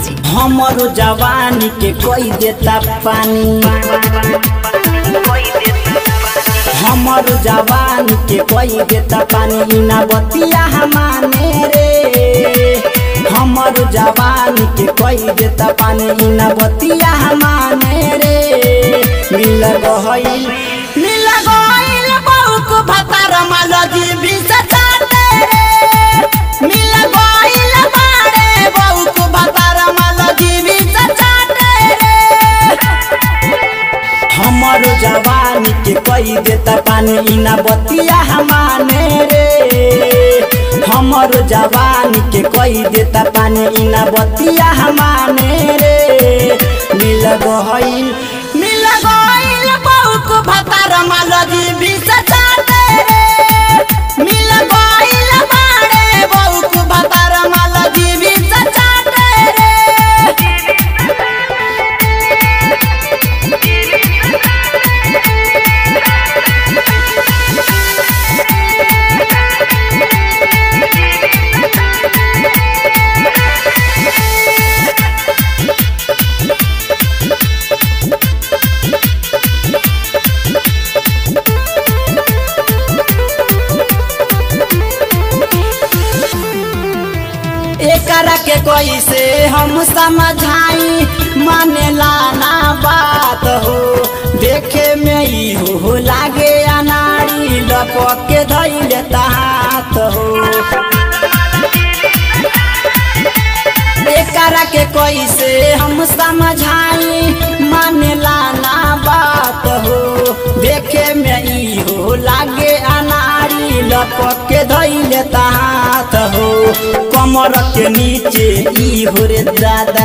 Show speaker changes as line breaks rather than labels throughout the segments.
music
हमरो जवानी के कोई देता पानी हमरो जवानी के कोई देता पानी ना बतिया हमाने रे हमरो जवानी के कोई देता पानी ना बतिया हमाने रे मिल गइल मिल गइल बहुक भतार मालजी भी सचाते रे मिल गइल बाड़े बहुक भतार मालजी भी सचाते रे हमर जवानी के कई देता पानी इना बतिया हमाने रे हमर जवानी के कई देता पानी इना बतिया हमाने रे मिल गइल मिल गइल बहुक भतार मालजी भी सचाते रे मिल गइल बाड़े बहुक भतार मालजी भी सचाते रे एकरा के कैसे हम समझाई मानेला ना बात हो देखे में ई हो लागे अनाड़ी लपक के धैले हाथ हो एकरा के कैसे हम समझाई मानेला ना बात हो देखे में ई हो लागे अनाड़ी लपक के धैले हाथ हो कमर के नीचे ई हो रे दादा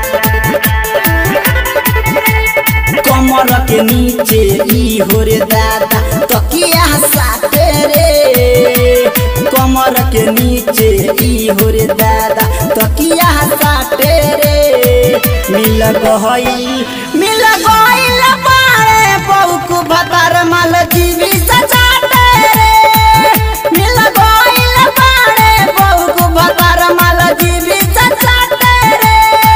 कमर के नीचे ई हो रे दादा तकिया साथे रे कमर के नीचे ई हो रे दादा तकिया साथे रे मिल गइल मिल गइल बारे पौक भतार माल जीवी सचाते रे मिल गइल बारे पौक भतार माल जीवी सचाते रे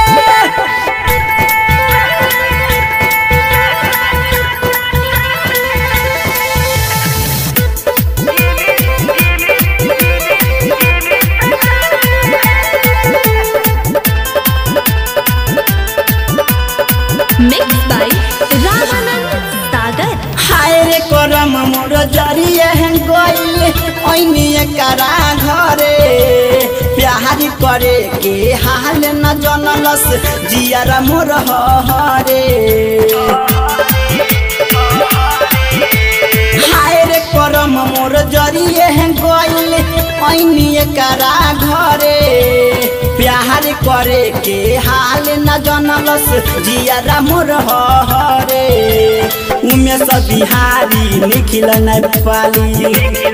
मिक्स बाय रामानंद सागर
हाय रे करम मोर जरिए हैं गइल ऐनी करा घरे प्यार करे के हाल न जनलस जियारा मोर हरे हाय रे करम मोर जरिए हैं गइल ऐनी करा घरे प्यार करे के हाल न जनलस जियारा मोर हरे उमे सब बिहारी निखिल नेपाली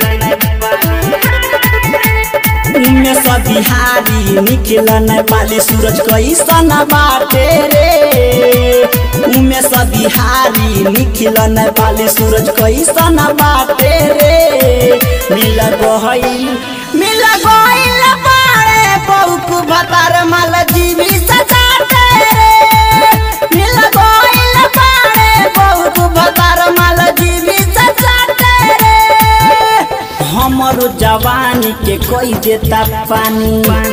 उमे सब बिहारी निखिल नेपाली सूरज कैसन बाटे रे उमे सब बिहारी निखिल नेपाली सूरज कैसन बाटे रे मिल गइल मिल गइल बाड़े पौक भतार माल जीवी सजाते रे मिल गइल बाड़े पौक भतार माल जीवी सजाते रे हमरो जवानी के कोई देता पानी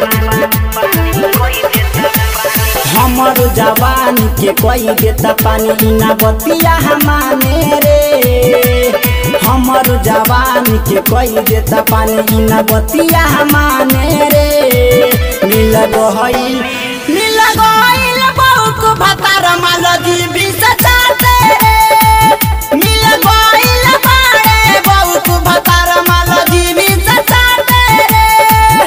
हमरो जवानी के कोई देता पानी ना बतिया हमाने रे हमरो जवानी के कोई देता पानी ना बतिया हमाने रे मिल गइल मिल गइल बहुक भतार माल जीवी सचाते रे मिल गइल बाड़े बहुक भतार माल जीवी सचाते रे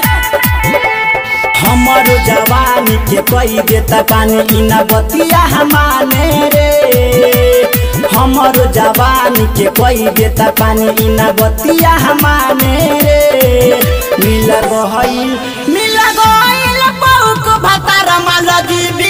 हमरो जवानी के कोई देता पानी इना बतिया हमाने रे हमरो जवानी के कोई देता पानी इना बतिया हमाने रे मिल गइल मिल गइल बहुक भतार माल जीवी